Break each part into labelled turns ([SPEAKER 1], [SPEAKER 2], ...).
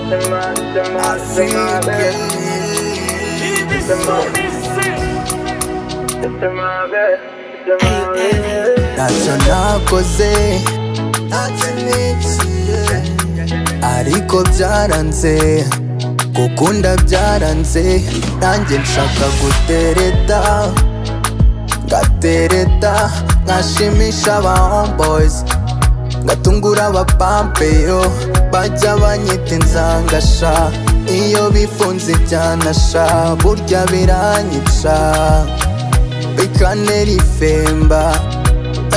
[SPEAKER 1] I feel good. ntacyo nakoze ariko byaranze gukunda byaranze nanjye nshaka gutereta ngatereta nkashimisha aba homeboys ngatungura abapampeyo bajya banyita inzangasha iyo bifunze ibyanasha burya biranyica bikanera ifemba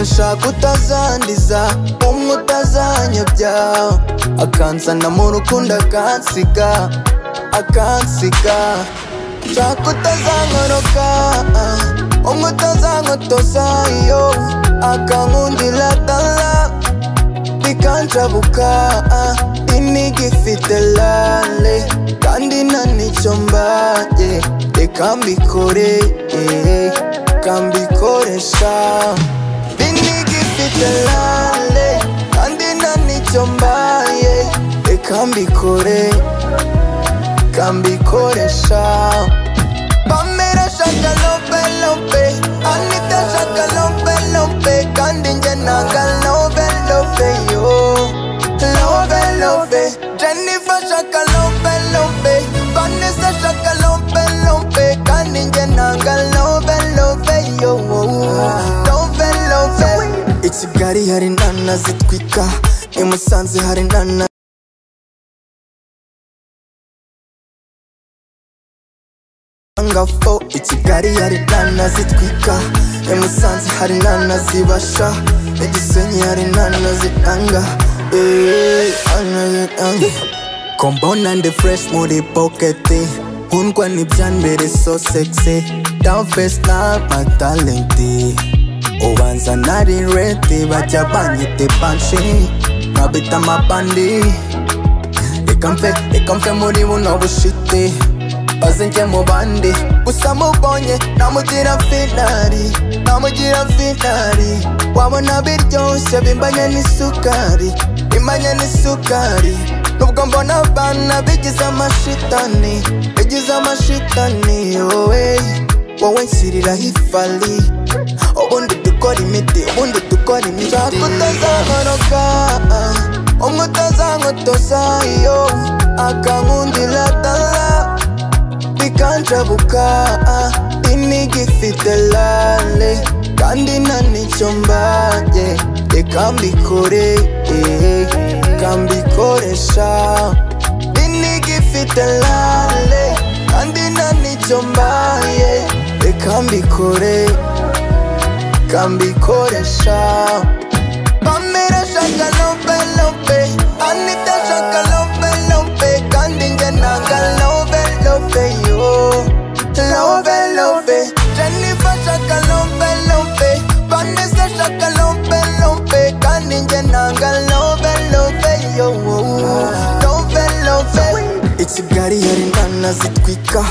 [SPEAKER 1] nshaka utazandiza umwe utazanyobya akanzana mu rukundo akansiga akansiga nshaka utazankoroka umwe utazankotoza iyo akankundira dala bikanjabuka inigi ifite lale kandi nta nicyo mbaye reka mbikore eh, reka mbikoresha inigi ifite lale kandi nta nicyo mbaye reka mbikore reka mbikoresha Pamela shaka lompe lompe Anita shaka lompe lompe Kandi nje nanga love love yo Love love Jennifer shaka lompe lompe Vanessa shaka lompe lompe Kandi nje nanga love love yo Love love I Kigali hari nana zitwika I Musanze hari nana ngafo i kigali hari nana zitwika i musanze hari nana zibasha i gisenyi hari nana zitanga eh, nana zitanga kombona ndi fresh muri poketi nkundwa n'ibyambere so sexy down face na matalenti ubanza nari reti bajya banyite banshi nkabita amabandi reka mfe reka mfe muri buno bushiti maze njye mu bandi gusa mubonye namugira finari namugira finari wabona biryoshye bimbanye n'isukari bimbanye n'isukari nubwo mbona abana bigize amashitani bigize amashitani wowe wowe nshyiriraho ifari ubundi dukora imiti ubundi dukora imiti nshaka utazankoroka umwe utazankotoza iyo akankundira dala bikanjabuka inigi ifite lale kandi nta nicyo mbaye reka mbikore eh, reka mbikoresha inigi ifite lale kandi nta nicyo mbaye reka mbikore reka mbikoresha Pamela shaka lompe lompe Anita shaka lompe lompe Kandi nge nanga love love yo Love love Jennifer shaka lompe lompe Vanessa shaka lompe lompe Kandi nge nanga love love yo Love love I Kigali hari nana zitwika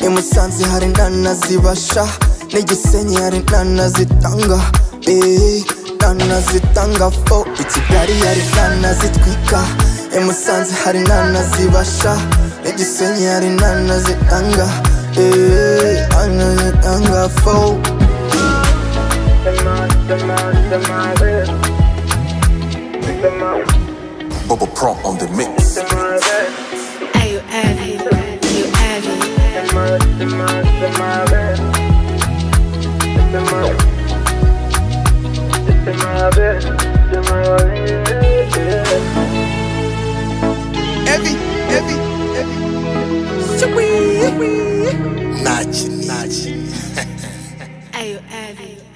[SPEAKER 1] I Musanze hari nana zibasha N'i Gisenyi hari nana zitanga eh, Nana zitanga fo I Kigali hari nana zitwika I Musanze hari nana zibasha N'i Gisenyi hari nana zitanga eh, Nana zitanga fo
[SPEAKER 2] Bubble Pro on the mix.
[SPEAKER 3] Are you heavy? You heavy?
[SPEAKER 1] Heavy, heavy, heavy Sweet, sweet
[SPEAKER 2] Nachi, Nachi.
[SPEAKER 3] Are you heavy?